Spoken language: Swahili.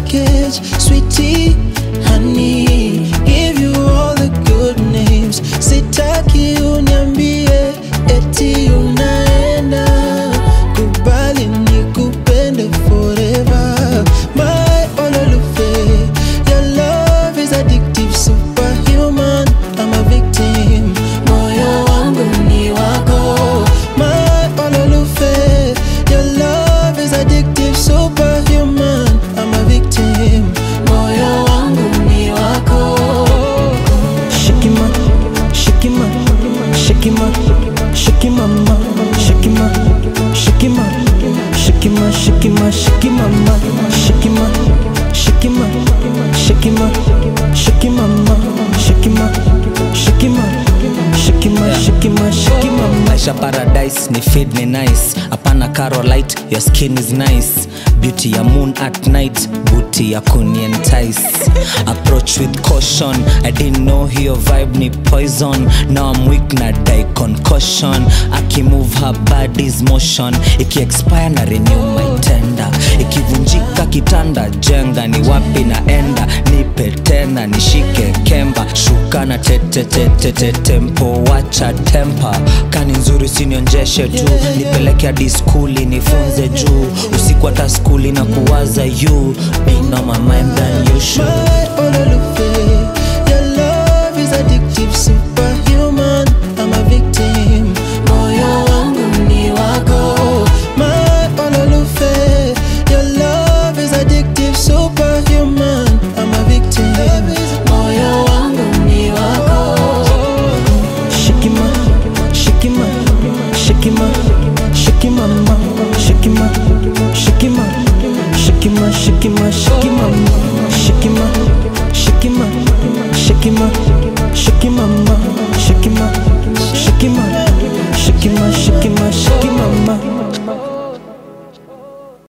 package, sweetie, honey. Give you all the good names. Sitaki uniambie eti unaenda. Kubali nikupende forever. My ololufe, your love is addictive, superhuman. I'm a victim. Moyo wangu ni wako. My ololufe, your love is addictive, superhuman. I'm a victim. Moyo wangu ni wako. Shikima, shikima, shikima, shikima, ma, shikima, shikima, shikima, shikima, shikima, ma, shikima, shikima, shikima, shikima, ma, shikima, shikima, shikima, shikima, shikima, ma. maisha paradise ni feed ni nice hapana carolite your skin is nice beauty ya moon at night booty ya kunientice approach with caution i didn't know hiyo vibe ni poison now i'm weak na die concussion akimove her body's motion ikiexpire na renew my tender ikivunjika kitanda jenga ni wapi naenda nipe tena nishike kemba shuka na tetetetete tempo wacha tempa kani nzuri sinionjeshe tu nipeleke hadi skuli nifunze juu usiku hata skuli na kuwaza you being on my mind than you should My ololufe,